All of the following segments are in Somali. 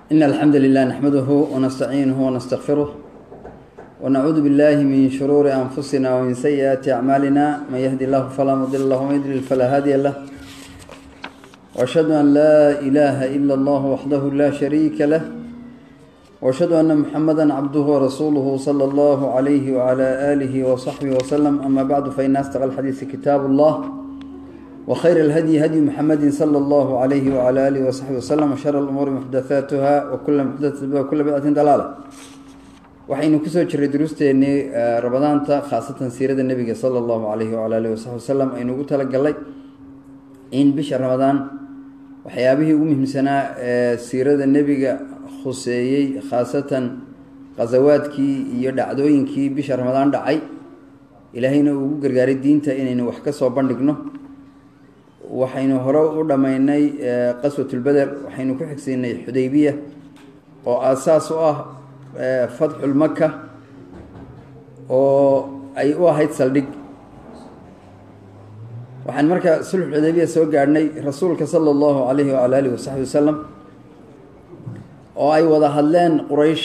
إن الحمد لله نحمده ونستعينه ونستغفره ونعوذ بالله من شرور أنفسنا ومن سيئات أعمالنا من يهدي الله فلا مضل له ومن يضلل فلا هادي له وأشهد أن لا إله إلا الله وحده لا شريك له وأشهد أن محمدا عبده ورسوله صلى الله عليه وعلى آله وصحبه وسلم أما بعد فإن أصدق الحديث كتاب الله وخير الهدي هدي محمد صلى الله عليه وعلى آله وصحبه وسلم وشر الأمور محدثاتها وكل محدثة وكل بدعة ضلالة waxaynu kusoo jiray duruusteennii ramadaanta khaasatan siirada nebiga sala allahu calayhi wacala alihi wasaxbi wasalam aynu ugu talagalnay in bisha ramadaan waxyaabihii ugu muhiimsanaa ee siirada nebiga khuseeyey khaasatan khasawaadkii iyo dhacdooyinkii bisha ramadaan dhacay ilaahayna uu ugu gargaaray diinta inaynu wax ka soo bandhigno waxaynu hore u dhammaynay qaswatulbeder waxaynu ku xigsiinay xudaybiya oo aasaas u ah fatxulmaka oo ay u ahayd saldhig waxaan marka sulx xudaybiya soo gaadhnay rasuulka sala allahu calayhi wacala alihi wasaxbi wasalam oo ay wada hadleen quraysh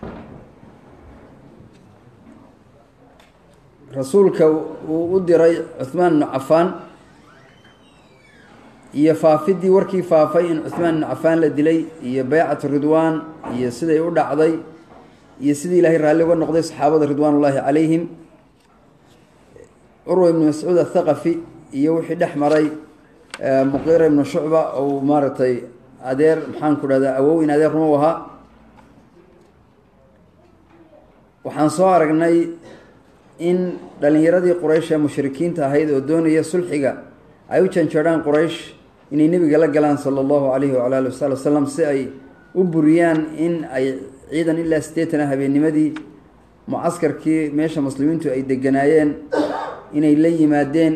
rasuulka uu u diray cuhmaan ibnu cafaan iyo faafidii warkii faafay in cuhmaan ibnu cafaan la dilay iyo beycatu ridwaan iyo siday u dhacday iyo sidii ilaahay raalli uga noqday saxaabada ridwaan ullaahi calayhim curwa ibnu mascuud athaqafi iyo wixii dhex maray muqiira ibnu shucba ou maaragtay adeer maxaan ku dhahdaa awow in adeer ruma u ahaa waxaan soo aragnay in dhalinyaradii quraysh ee mushrikiinta ahayd oo doonaya sulxiga ay u janjeedhaan quraysh inay nebiga la galaan sala allahu calayhi wacala ali wasaali wasalam si ay u buriyaan in ay ciidan ilaa siddeetan ah habeennimadii mucaskarkii meesha muslimiintu ay deganaayeen inay la yimaadeen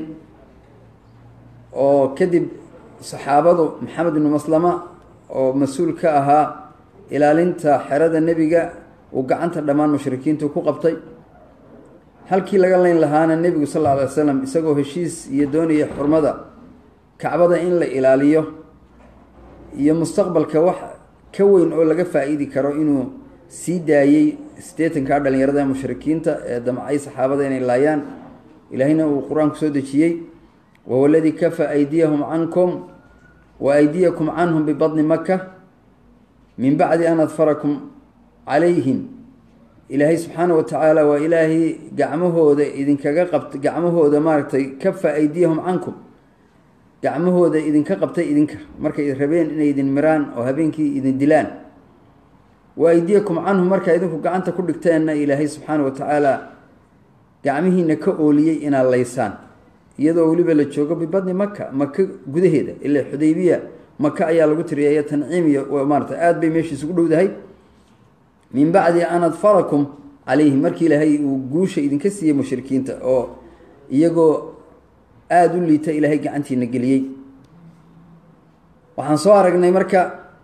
oo kadib saxaabadu maxamed ibnu maslama oo mas-uul ka ahaa ilaalinta xerada nebiga uu gacanta dhammaan mushrikiintu ku qabtay halkii laga leyn lahaana nebigu sal alla alay slam isagoo heshiis iyo doonaya xurmada kacbada in la ilaaliyo iyo mustaqbalka wax ka weyn oo laga faa-iidi karo inuu sii daayey siddeetankaa dhalinyarada mushrikiinta ee damcay saxaabada inay laayaan ilaahayna uu qur-aanku soo dejiyey wahuwa aladii kafa aydiyahum cankum wa aydiyakum canhum bibadni maka min bacdi an adfarakum calayhim ilaahay subxaana wa tacaala waa ilaahay gacmahooda idinkaga qabt gacmahooda maaragtay kafa aydiyahum cankum gacmahooda idinka qabtay idinka markay rabeen inay idin miraan oo habeenkii idin dilaan wa aydiyakum canhum markaa idinku gacanta ku dhigteenna ilaahay subxaana wa tacaala gacmihiina ka ooliyey inaad laysaan iyadoo weliba la joogo bibadni maka maka gudaheeda ilaa xudaybiya maka ayaa lagu tiriyaya tanciim iyo maarata aada bay meesha isugu dhowdahay min bacdi an adfarakum calayhim markii ilaahay uu guusha idinka siiyey mushrikiinta oo iyagoo aada u liita ilaahay gacantiina geliyey waxaan soo aragnay marka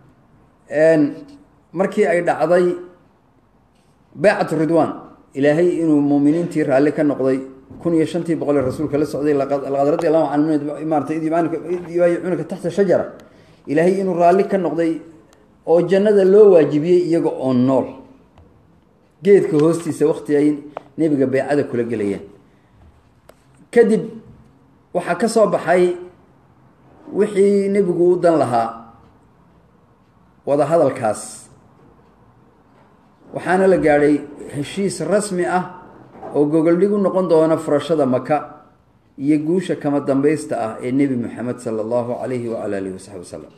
markii ay dhacday beycatu ridwaan ilaahay inuu muuminiintii raalli ka noqday kun iyo shantii boqol ee rasuulka la socday laqad radi allahu can maarata id yubaayicunaka taxta shajara ilaahay inuu raalli ka noqday oo jannada loo waajibiyey iyaga oo nool geedka hoostiisa wakti ay nebiga beycada kula gelayeen kadib waxaa ka soo baxay wixii nebigu u dan lahaa wada hadalkaas waxaana la gaadhay heshiis rasmi ah oo gogoldhig u noqon doona furashada maka iyo guusha kama dambaysta ah ee nebi moxamed sala allahu calayhi wacala alihi wasaxbi wasalam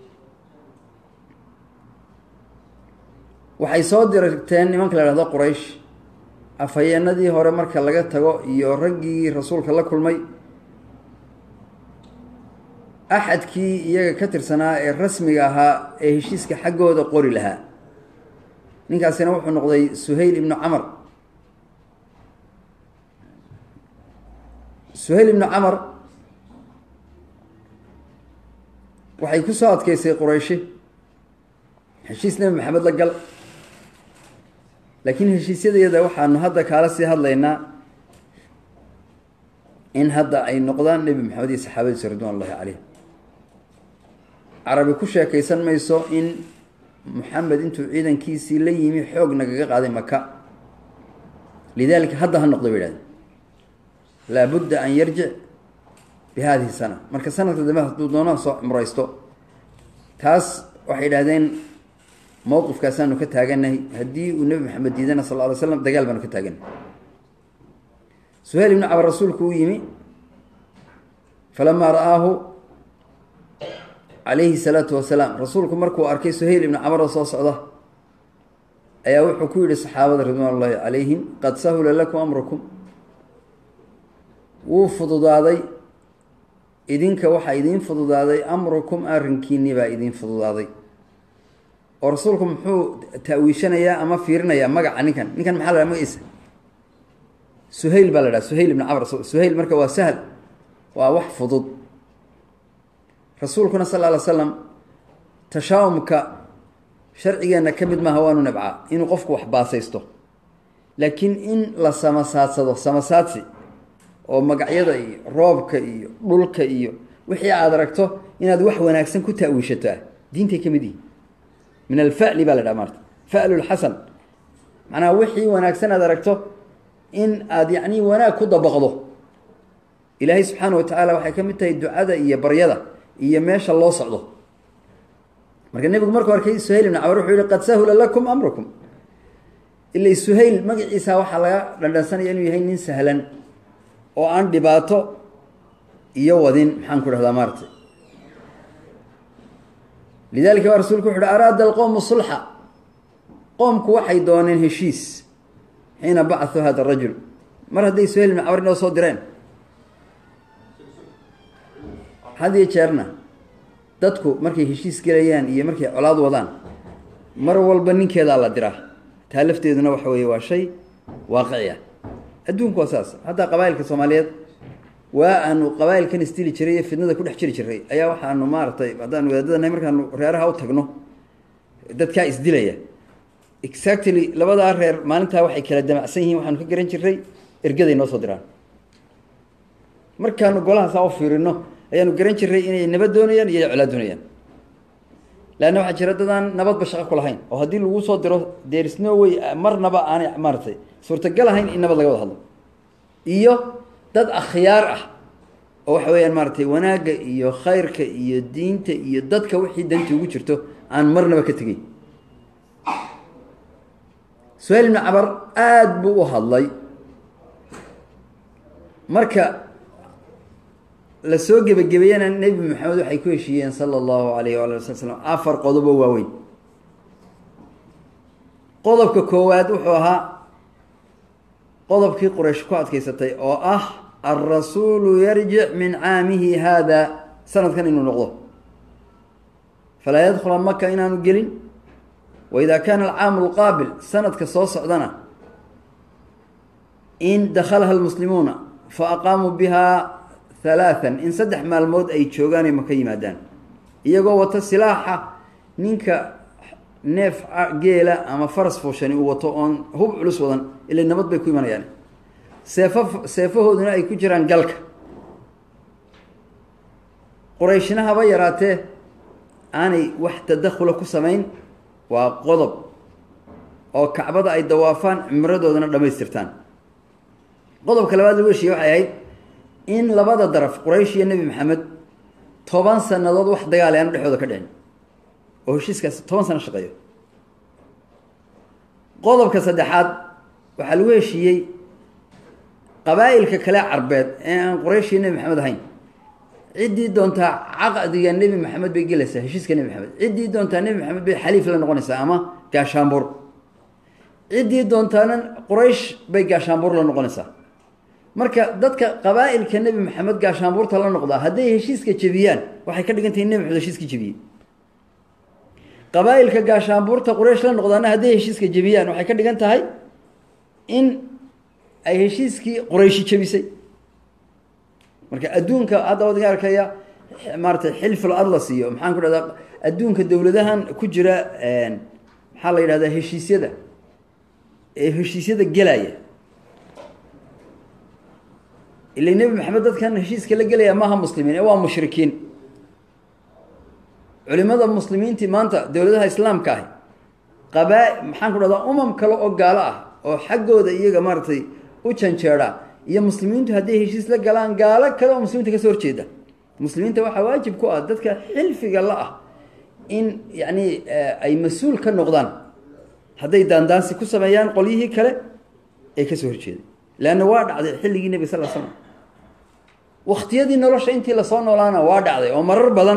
waxay soo dirteen nimanka la hahdo quraysh afhayeenadii hore marka laga tago iyo raggii rasuulka la kulmay axadkii iyaga ka tirsanaa ee rasmiga ahaa ee heshiiska xaggooda qori lahaa ninkaasina wuxuu noqday suhayl ibnu camar suhayl ibnu camar waxay ku soo adkeysay qurayshi heshiis nebi maxamed la gal laakiin heshiisyadeeda waxaanu hadda kaala sii hadlaynaa in hadda ay noqdaan nebi maxamed iyo saxaabadiisa ridwan ullahi caleyh carabi ku sheekaysan mayso in muxamed intuu ciidankiisii la yimi xoog nagaga qaaday maka lidalika hadda ha noqdo bay idhahdeen laabudda an yarjic bi hadihi sana marka sanadka dambe hadduu doono soo cumraysto taas waxay idhahdeen mowqifkaasaanu ka taaganahay haddii uu nebi maxamed diidana sal ly slam dagaal baanu ka taaganahay suhayl ibnu cabar rasuulku u yimi falamaa ra'aahu calayhi salaatu wasalaam rasuulku markuu arkay suhayl ibnu camar oo soo socda ayaa wuxuu ku yihi saxaabada ridwaan ullahi calayhim qad sahula lakum amrukum wuu fududaaday idinka waxaa idiin fududaaday amrukum arrinkiinii baa idiin fududaaday oo rasuulku muxuu ta'wiishanayaa ama fiirinayaa magaca ninkan ninkan maxaa la dhaha magaciisa suhayl baa la dhaha suhayl ibnu camr suhayl marka waa sahl waa wax fudud rasuulkuna sal ly slam tashaawumka sharcigeenna ka mid maaha waanu nabcaa inuu qofku wax baasaysto laakiin in la samasaadsado samasaadsi oo magacyada iyo roobka iyo dhulka iyo wixii aada aragto inaad wax wanaagsan ku ta'wiishataa diintay ka mid yihi min alfa'li baa la dhaha maarta fa'lu lxasan macnaha wixii wanaagsan aad aragto in aada yacni wanaag ku dabaqdo ilaahay subxaana wa tacaala waxay ka mid tahay ducada iyo baryada iyo meesha loo socdo marka nebigu markuu arkay suhayl ibn camar wuxuu yihi qad sahula lakum amrukum ila suhayl magaciisa waxaa laga dhandhansanaya inuu yahay nin sahlan oo aan dhibaato iyo wadin maxaan ku dhahdaa maarata lidalika baa rasulku wuxu uhi araada alqowmu sulxa qoomku waxay dooneen heshiis xiina bacahuu hada rajul mar hadday suhayl ibn camar inoo soo direen had iyo jeerna dadku markay heshiis gelayaan iyo markay colaad wadaan mar walba ninkeedaa la diraa taa lafteeduna waxa weeye waa shay waaqici ah adduunku waa saas haddaa qabaa'ilka soomaaliyeed waa aanu qabaa'ilkan isdili jiray iyo fidnada ku dhex jiri jiray ayaa waxaanu maaragtay haddaan wadaadadanahay markaanu reeraha u tagno dadkaa isdilaya exactly labadaa reer maalintaa waxay kala damacsan yihiin waxaanu ka garan jiray ergaday noo soo diraan markaanu golahaasaa u fiirino ayaanu garan jiray inay nabad doonayaan iyo colaad doonayaan leanna waxaa jira dadaan nabadba shaqo ku lahayn oo haddii lagu soo diro deris no way marnaba aanay maaratay suurtagal ahayn in nabad laga wada hadlo iyo dad akhyaar ah oo waxa weeyaan maaratay wanaagga iyo khayrka iyo diinta iyo dadka wixii danti ugu jirto aan marnaba ka tegeyn suhayl ibnu cabar aada buu u hadlay marka la soo gebagabeeyana nebi maxamed waxay ku heshiiyeen sala allahu alayh waala wasal slam afar qodobo waaweyn qodobka koowaad wuxuu ahaa qodobkii quraysh ku adkaysatay oo ah alrasuulu yarjic min caamihi haada sanadkan inuu noqdo falaa yadkhula maka inaanu gelin wa ida kaana alcaamu alqaabil sanadka soo socdana in dakhalaha almuslimuuna fa aqaamuu biha halaathan in saddex maalmood ay joogaanay maka yimaadaan iyagoo wata silaaxa ninka neef geela ama faras fuushani uu wato oon hub culus wadan ila nabad bay ku imanayaan seefo seefahooduna ay ku jiraan galka qurayshna haba yaraatee aanay wax tadakhula ku samayn waa qodob oo kacbada ay dawaafaan cimradoodana dhammaystirtaan qodobka labaad lagu heshiiye waxay ahayd in labada daraf quraysh iyo nebi maxamed toban sanadood wax dagaal aanu dhexdooda ka dhicin oo heshiiskaas toban sano shaqeeyo qodobka saddexaad waxaa lagu heshiiyey qabaa'ilka kale carbeed ee aan quraysh iyo nebi maxamed ahayn ciddii doontaa caqdiga nebi maxamed bay gelaysaa heshiiska nebi maxamed ciddii doontaa nebi maxamed bay xaliif la noqonaysaa ama gaashaanbuur ciddii doontaana quraysh bay gaashaanbuur la noqonaysaa marka dadka qabaa'ilka nebi maxamed gaashaanbuurta la noqdaa hadday heshiiska jebiyaan waxay ka dhigan tahay nebi maxamed heshiiska jebiyey qabaa'ilka gaashaanbuurta quraysh la noqdaana hadday heshiiska jebiyaan waxay ka dhigan tahay in ay heshiiskii qurayshi jebisay marka adduunka hadda wadiga arkaya maaratay xilful adlas iyo maxaan ku dhahdaa adduunka dowladahan ku jira maxaa la yidhahdaa heshiisyada ee heshiisyada gelaya ila nebi maxamed dadkan heshiiska la gelaya maaha muslimiin ee waa mushrikiin culimada muslimiintii maanta dowladaha islaamka ahi qabaa maxaan ku dhahdaa umam kale oo gaalo ah oo xaggooda iyaga maaratay u janjeeda iyo muslimiintu hadday heshiis la galaan gaalo kale oo muslimiinta kasoo horjeeda muslimiinta waxaa waajib ku ah dadka xilfiga la ah in yacni ay mas-uul ka noqdaan hadday daandaansi ku sameeyaan qolyihii kale ee kasoo horjeeday leanna waa dhacday xilligii nebi sal l slam waktiyadii nolosha intii lasoo noolaana waa dhacday oo marar badan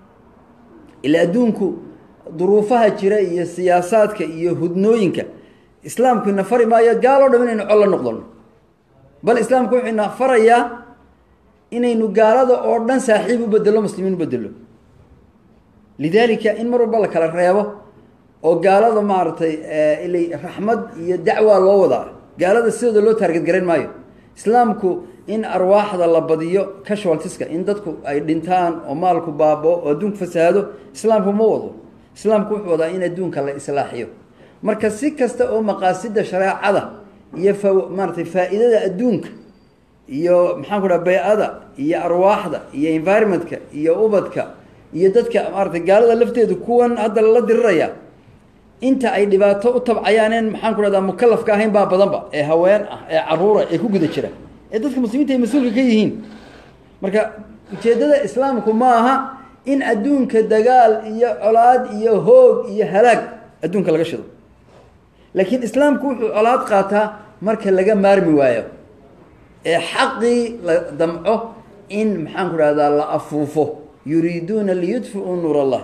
ila adduunku duruufaha jira iyo siyaasaadka iyo hudnooyinka islaamku ina fari maayo gaaloo dham inaynu col la noqdono bal islaamku wuxuu ina farayaa inaynu gaalada oo dhan saaxiib u bedelo muslimiin u bedelo lidaalika in mar walba la kala reebo oo gaalada maaragtay ila raxmad iyo dacwaa loo wadaa gaalada sidooda loo taarget garayn maayo islaamku in arwaaxda la badiyo casualtiska in dadku ay dhintaan oo maalku baabao oo adduunku fasahaado islaamku ma wado islaamku wuxuu wadaa in adduunka la islaaxiyo marka si kasta oo maqaasida shareecada iyo fa maaratay faa-iidada adduunka iyo maxaan ku dhaha bay-ada iyo arwaaxda iyo environmentka iyo ubadka iyo dadka maaratay gaalada lafteedu kuwan hadda lala diriraya inta ay dhibaato u tabcayaaneen maxaan ku dhahdaa mukalafka ahayn baa badanba ee haween ah ee caruura ee ku guda jira ee dadka muslimiinta ay mas-uulka ka yihiin marka ujeeddada islaamku ma aha in adduunka dagaal iyo colaad iyo hoog iyo halaag adduunka laga shido laakiin islaamku wuxuu colaad qaataa marka laga maarmi waayo ee xaqii la damco in maxaan ku dhahdaa la afuufo yuriiduuna liyudfiuu nuur allah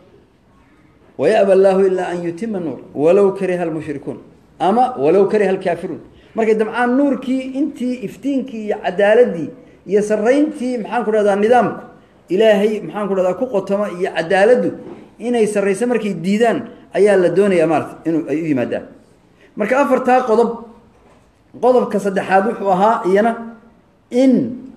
wayaba allaahu ilaa an yutima nuur walow kariha almushrikuun ama walow kariha alkaafiruun markay damcaan nuurkii intii iftiinkii iyo cadaaladii iyo sarayntii maxaan ku dhahdaa nidaamku ilaahay maxaan ku dhahdaa ku qotoma iyo cadaaladdu inay sarrayso markay diidaan ayaa la doonayaa maarata inu ay u yimaadaan marka afartaa qodob qodobka saddexaad wuxuu ahaa iyana in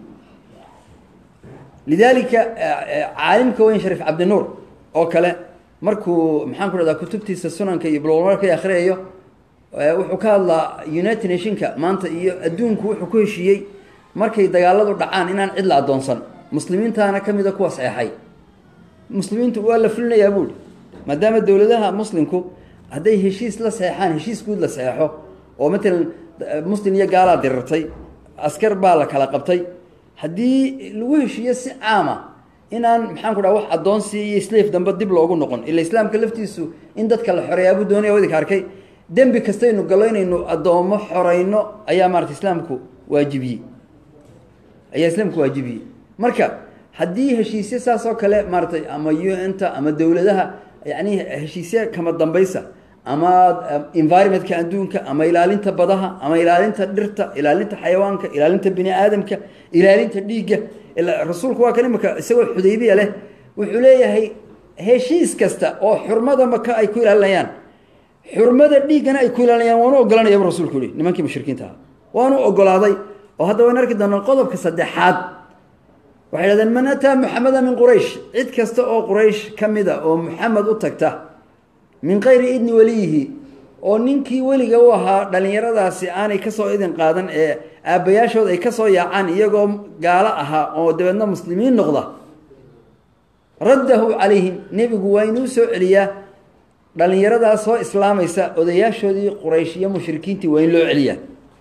lidaalika caalimka weyn shariif cabdinuur oo kale markuu maxaan ku dhahdaa kutubtiisa sunanka iyo blmarka akhriyayo wuxuu ka hadlaa united nationka maanta iyo adduunku wuxuu ku heshiiyey markay dagaaladu dhacaan inaan cid la addoonsan muslimiintaana ka mida kuwa saxeexay muslimiintu waa la fulinayaa buuhi maadaama dowladaha muslimku hadday heshiis la saxeexaan heshiis guud la saxeexo oo matalan muslim iyo gaalaa dirirtay askar baa la kala qabtay haddii lagu heshiiyo si caama inaan maxaan ku dhaha wax addoonsi iyo slaf dambe dib loogu noqon ila islaamka laftiisu in dadka la xoreeyaabuu doonaya wadinka arkay dembi kastaynu gallo inaynu addoommo xoreyno ayaa maarata islaamku waajibiyey ayaa islaamku waajibiyey marka haddii heshiisyo saas oo kale maaratay ama un-ta ama dowladaha yacni heshiisya kama dambaysa ama environmentka adduunka ama ilaalinta badaha ama ilaalinta dhirta ilaalinta xayawaanka ilaalinta bini aadamka ilaalinta dhiigga rasuulku waa kan imika isagoo xudaybiya leh wuxuu leeyahay heshiis kasta oo xurmada maka ay ku ilaalinayaan xurmada dhiiggana ay ku ilaalinayaan waanu ogolanayaba rasulku yihi nimankii mushrikiinta ahaa waanu ogolaaday oo hadda waynu arki doonaa qodobka saddexaad waxay dhahdeen man ataa muxameda min quraysh cid kasta oo quraysh ka mida oo muxamed u tagta min kayri idni weliyihi oo ninkii weliga u ahaa dhallinyaradaasi aanay kasoo idin qaadan ee aabbayaashood ay kasoo yaacaan iyagoo gaalo ahaa oo dabeedna muslimiin noqda raddahu calayhim nebigu waa inuu soo celiyaa dhallinyaradaas soo islaamaysa odayaashoodii quraysh iyo mushrikiintii waa in loo celiyaa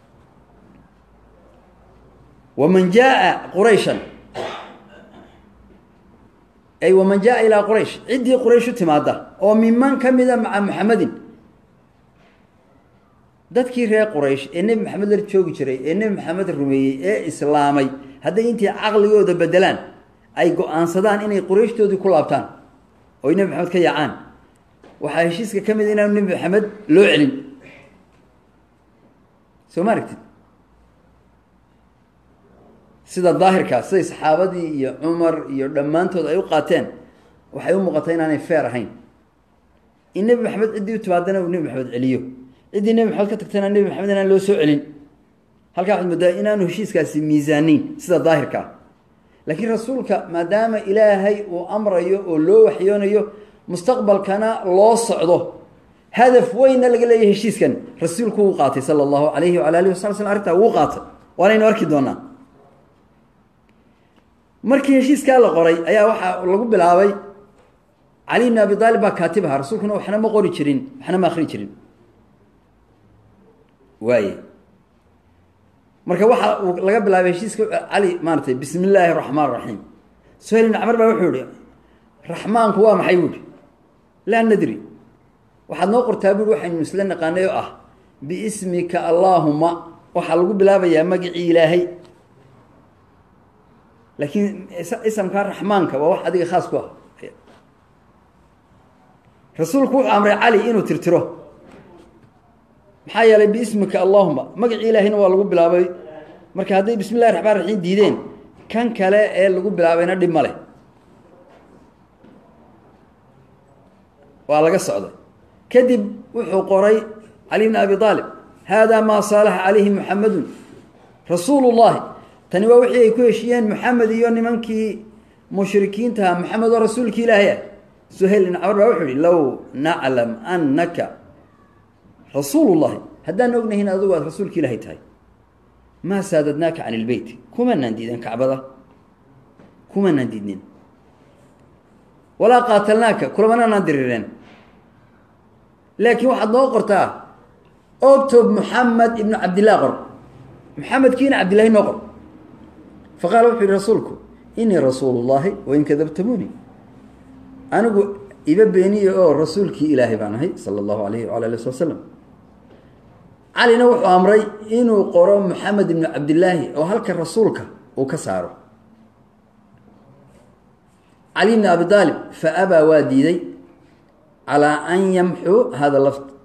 waman jaaa qurayshan ay waman jaaa ilaa quraysh ciddii quraysh u timaada oo miman ka mida maca muxamedin dadkii reer quraysh ee nebi maxamed la joogi jiray ee nebi maxamed rumeeyey ee islaamay hadday intii caqligooda bedelaan ay go-aansadaan inay qurayshtoodii ku laabtaan oy nebi maxamed ka yaacaan waxaa heshiiska ka mid inaanu nebi maxamed loo celin soo ma aragtid sida daahirkaa siday saxaabadii iyo cumar iyo dhammaantood ay u qaateen waxay u muuqatay inaanay feer ahayn in nebi maxamed ciddii u timaadana uu nebi maxamed celiyo ciddii nebi maxamed ka tagtana nebi maxamed inaan loo soo celin halkaa waxaad moodaa inaanu heshiiskaasi miisaaniin sida daahirkaa laakiin rasuulka maadaama ilaahay uu amrayo oo loo waxyoonayo mustaqbalkana loo socdo hadaf weynna laga leeyahy heshiiskan rasuulku wuu qaatay sala allahu alayhi wala alihi wasala slam arrintaa wuu qaatay waanaynu arki doonaa markii heshiiskaa la qoray ayaa waxaa lagu bilaabay cali bn abi aalib baa kaatib ahaa rasuulkuna waxna ma qori jirin waxna ma akri jirin waaye marka waxa uu laga bilaabay heshiiska cali maaratay bismi illaahi raxmaan raxiim suhayl ibn camar baa wuxuu yihi raxmaanku waa maxay buuhi laa nadri waxaad noo qortaa buui waxaynu isla naqaanay oo ah biismika allaahuma waxaa lagu bilaabayaa magacii ilaahay laakiin isamkaa raxmaanka waa wax adiga khaas ku ah rasuulku wuxuu amray cali inuu tirtiro maxaa yeelay biismika allahuma magacii ilaahayna waa lagu bilaabay marka hadday bismi llahi raxmaan raxiim diideen kan kale ee lagu bilaabayna dhib ma leh waa laga socday kadib wuxuu qoray cali bn abi aalib haadaa maa saalaxa calayhi muxamedun rasuulu llahi tani waa wixii ay ku heshiiyeen moxamed iyo nimankii mushrikiintaha moxamed oo rasuulki ilaahay ah suhayl ibn camar baa wuxuu yihi low naclam anaka rasuulu llahi haddaan ognahin adugu aad rasuulka ilaahay tahay maa saadadnaaka can ilbeyt kumanaan diideen kacbada kumanaan diidnin walaa qaatalnaaka kulamananaan dirireen laakiin waxaad noo qortaa octob moxamed ibnu cabdillah qor moxamedkiina cabdillahi noo qor fa qaala wuxuu yihi rasuulku inii rasuulu llahi wain kadabtamuuni anigu iba beeniye oo rasuulkii ilaahay baan ahay sala allahu alayhi wala ali sl wasalam calina wuxuu amray inuu qoro moxamed ibnu cabdillaahi oo halka rasuulka uu ka saaro cali bni abi aalib fa abaa waa diiday calaa an yamxuu hada lafd